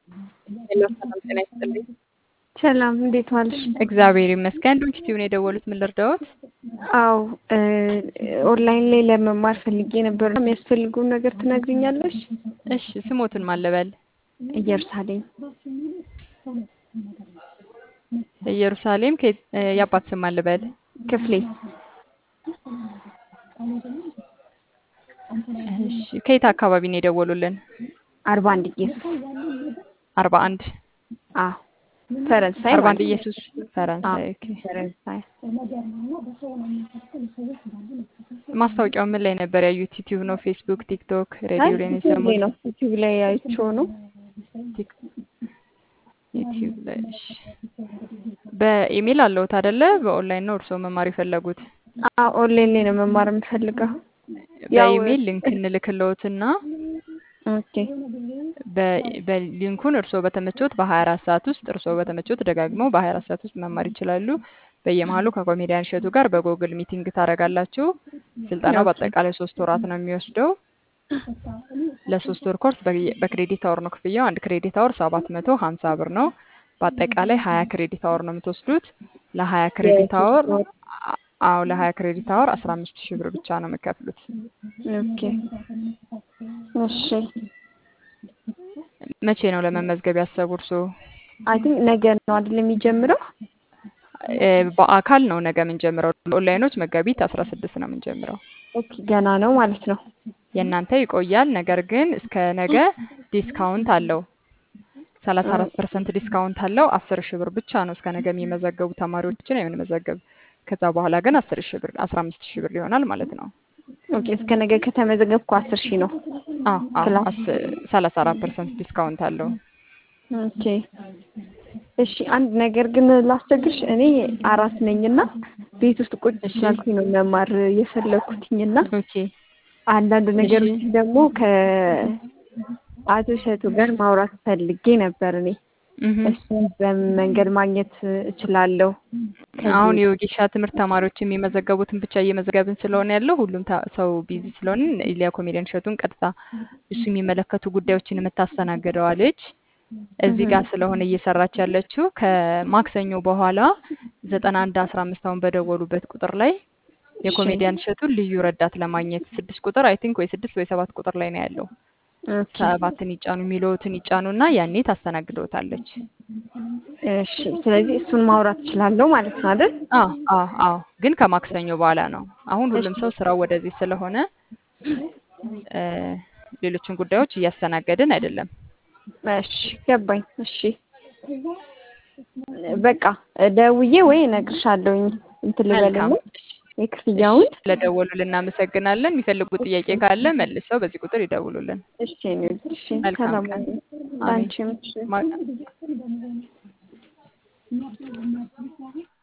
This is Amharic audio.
ሄሎ ሰላም ጤና ይስጥልኝ። ሰላም እንዴት ዋልሽ? እግዚአብሔር ይመስገን። ዶንኪ ቲዩን የደወሉት ምን ልርዳዎት? አዎ ኦንላይን ላይ ለመማር ፈልጌ ነበር። የሚያስፈልጉ ነገር ትነግሪኛለሽ? እሺ ስሞትን ማለበል ኢየሩሳሌም ኢየሩሳሌም ከየት- እ፣ የአባት ስም ማለበል ክፍሌ እሺ ከየት አካባቢ ነው የደወሉልን? አርባ አንድ ኢየሱስ አርባ አንድ አዎ ፈረንሳይ አርባ አንድ ማለት ነው። ኢየሱስ ፈረንሳይ። ኦኬ ፈረንሳይ ማስታወቂያው ምን ላይ ነበር ያዩት? ዩቲዩብ ነው፣ ፌስቡክ፣ ቲክቶክ፣ ሬዲዮ ላይ ነው ዩቲዩብ ላይ የሰሙት? ነው ዩቲዩብ ላይ አይቼው ነው። ቲክ- ዩቲዩብ ላይ እሺ። በኢሜል አለውት አይደለ? በኦንላይን ነው እርስዎ መማር የፈለጉት? አዎ ኦንላይን ላይ ነው መማር የምፈልገው። ያው በኢሜል ሊንክ እንልክልዎትና ኦኬ በ- በሊንኩን እርስዎ በተመቾት በ24 ሰዓት ውስጥ እርስዎ በተመቾት ደጋግመው በ24 ሰዓት ውስጥ መማር ይችላሉ። በየመሀሉ ከኮሜዲያን እሸቱ ጋር በጎግል ሚቲንግ ታደርጋላችሁ። ስልጠናው ኦኬ በአጠቃላይ ሶስት ወራት ነው የሚወስደው። ለሶስት ወር ኮርስ በየ- በክሬዲት አወር ነው ክፍያው። አንድ ክሬዲት አወር ሰባት መቶ ሀምሳ ብር ነው። በአጠቃላይ ሀያ ክሬዲት አወር ነው የምትወስዱት። ለሀያ ክሬዲት አወር የሶስት ወር አ- አዎ ለሀያ ክሬዲት አወር አስራ አምስት ሺህ ብር ብቻ ነው የምከፍሉት። ኦኬ እሺ መቼ ነው ለመመዝገብ ያሰቡ እርስዎ? አይ ቲንክ ነገ ነው አይደል የሚጀምረው? እ፣ በአካል ነው ነገ የምንጀምረው። ኦንላይኖች መጋቢት አስራ ስድስት ነው የምንጀምረው። ኦኬ ገና ነው ማለት ነው። የእናንተ ይቆያል። ነገር ግን እስከ ነገ ዲስካውንት አለው። ሰላሳ አራት ፐርሰንት ዲስካውንት አለው። አስር ሺህ ብር ብቻ ነው እስከ ነገ የሚመዘገቡ ተማሪዎችን የምንመዘገብ። ከዛ በኋላ ግን አስር ሺህ ብር አስራ አምስት ሺህ ብር ይሆናል ማለት ነው። ኦኬ እስከ ነገ ከተመዘገብኩ አስር ሺህ ነው አዎ አዎ ክላስ። ሰላሳ አራት ፐርሰንት ዲስካውንት አለው። ኦኬ እሺ አንድ ነገር ግን ላስቸግርሽ፣ እኔ አራስ ነኝና ቤት ውስጥ ቁጭ እሺ ስላልኩኝ ነው መማር የፈለኩትኝና ኦኬ አንዳንድ እሺ ነገሮች ደግሞ ከአቶ እሸቱ ጋር ማውራት ፈልጌ ነበር። እኔ እህ እሱን በምን መንገድ ማግኘት እችላለሁ? አሁን ከዚህ የወጌሻ ትምህርት ተማሪዎች የሚመዘገቡትን ብቻ እየመዘገብን ስለሆነ ያለው ሁሉም ታ- ሰው ቢዚ ስለሆነ ኢሊያ ኮሜዲያን እሸቱን ቀጥታ እሱ የሚመለከቱ ጉዳዮችን የምታስተናግደዋ ልጅ እዚህ እህ ጋር ስለሆነ እየሰራች ያለችው ከማክሰኞ በኋላ ዘጠና አንድ አስራ አምስት አሁን በደወሉበት ቁጥር ላይ እሺ የኮሜዲያን እሸቱን ልዩ ረዳት ለማግኘት ስድስት ቁጥር አይ ቲንክ ወይ ስድስት ወይ ሰባት ቁጥር ላይ ነው ያለው። ኦኬ ሰባትን ይጫኑ የሚለውትን ይጫኑና ያኔ ታስተናግደውታለች። እሺ ስለዚህ እሱን ማውራት እችላለሁ ማለት ነው አይደል? አዎ አዎ አዎ ግን ከማክሰኞ በኋላ ነው። አሁን እሺ ሁሉም ሰው ስራው ወደዚህ ስለሆነ እ፣ ሌሎችን ጉዳዮች እያስተናገድን አይደለም። እሺ ገባኝ። እሺ በቃ ደውዬ ወይ እነግርሻለሁኝ እንትን መልካም ልበልና እሺ እሺ፣ የክፍያውን ስለደወሉልን እናመሰግናለን። የሚፈልጉት ጥያቄ ካለ መልሰው በዚህ ቁጥር ይደውሉልን። እሺ እኔ እሺ መልካም ሰላም ቀን። ሁኚ። አሜን። ላንቺም እሺ ማ-